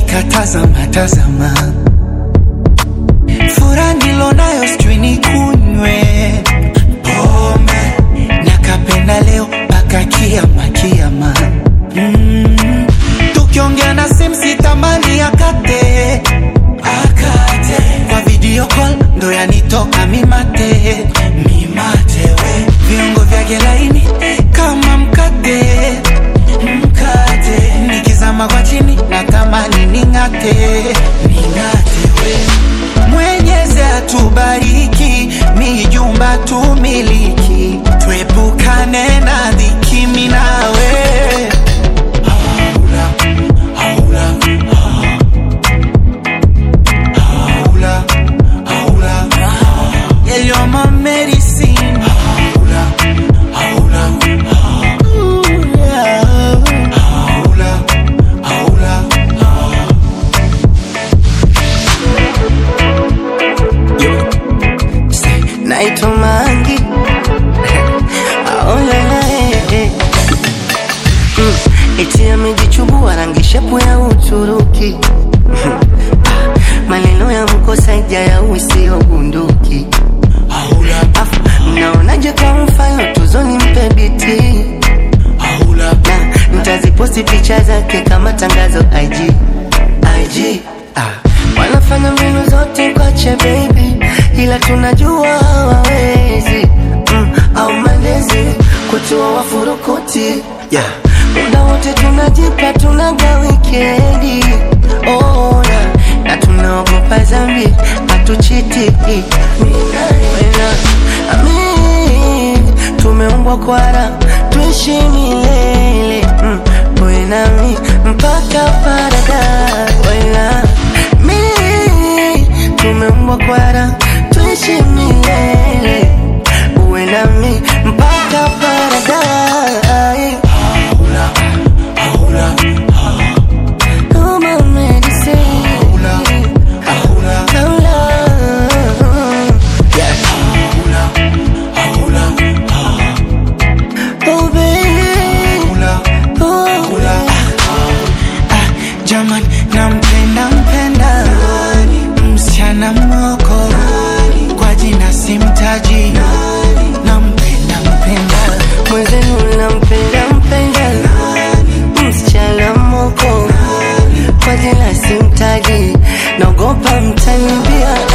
nikatazama tazama, furaha nilonayo sijui nikunywe pombe, nakapenda leo mpaka kiama kiama. Mm, tukiongea na simu sitamani akate akate, kwa video call ndo yanitoka mimate mimate, we viungo vyake laini kama mkate mkate, nikizama kwa chini natamani ning'ate ning'ate, we Mwenyezi atubariki, mijumba tumiliki, tuepukane na dhiki, mimi nawe Haula, haula, haula, haula. Yeah, you're my medicine. Haula, haula, Ooh, yeah. Haula, haula, naitwa Mangi aolala mm, eti amejichubua rangi shepu ya Uturuki Ah, maneno ya mkosaja ya usio bunduki haula, Afu, mnaonaje kwa mfano tuzoni mpe biti haula, na nitaziposti picha zake kama tangazo IG IG ah. Wanafanya mbinu zote kwache baby, ila tunajua hawawezi mm, au malezi kutua wafurukuti yeah. Muda wote tunajipa tunaga wikendi oh, yeah. na tunaogopa zambi hatuchiti Mina, amin, tumeumbwa kwara tuishi milele mm, wewe nami mpaka paradise Wena, mi tumeumbwa kwara tuishi milele uwe nami mpaka paradise haula, haula, Oh, my medicine. haula, haula, Lola. haula, haula, Oh, baby. haula. Oh, kula ah, jaman nampenda mpenda msichana moko kwa jina simtaji nampenda mpenda mwenzenu nampenda mpenda msichana moko kwa jina simtaji naogopa mtanibia